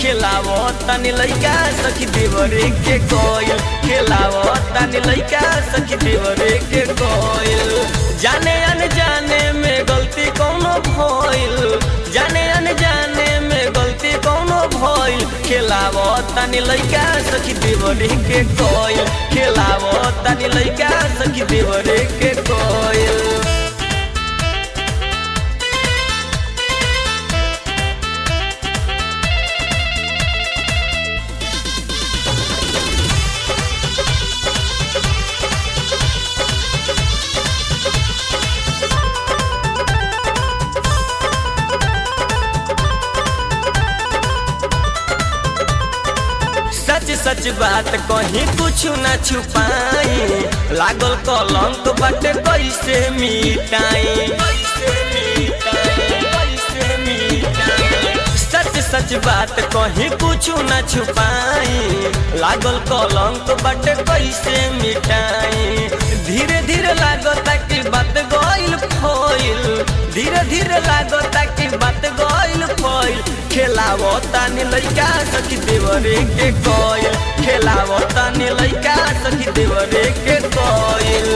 खेलावो तनी लइका सखी देवरे के कोयल खेलावो तनी लइका सखी देवरे के कोयल जाने अनजाने में गलती कोनो भइल जाने अनजाने में गलती कोनो भइल खेलावो तनी लइका सखी देवरे के कोयल खेलावो तनी लइका सखी देवरे के कोयल सच सच बात कहीं कुछ न छुपाई लागल कलंक बाटे कैसे मिटाई सच सच बात कहीं कुछ न छुपाई लागल कलंक बाटे कैसे मिटाई धीरे धीरे लागता कि बात गइल फइल धीरे धीरे लागता कि बात गइल फइल खेलावो तानी लइका सखी देवरे के कोयल खेलावो तानी लइका सखी देवरे के कोयल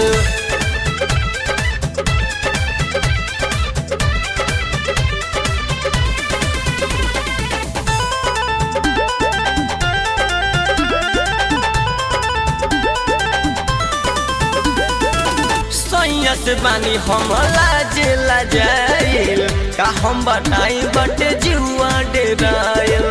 सैयत बानी हम लाजे लाजाइल का हम बताई बटे जुआ डेरायल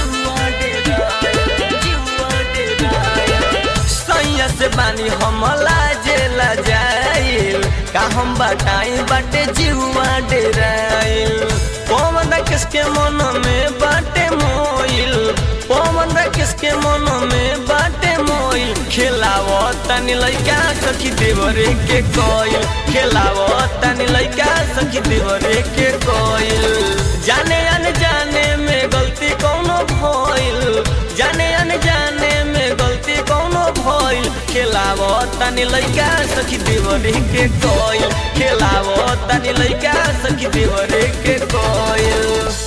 सैयत बानी हम लाजे लाजाइल का हम बताई बटे जुआ डेरायल पवन किसके मन में बाटे मोइल पवन किसके मन में बाटे मोइल खेलावो तनी लइका सखी देवरे के कोयल खेलावो तनी लइका सखी देवरे के कोयल जाने अनजाने में गलती कोनो भइल जाने अनजाने में गलती कोनो भइल खेलावो तनी लइका सखी देवरे के कोयल खेलावो तनी लइका सखी देवरे के कोयल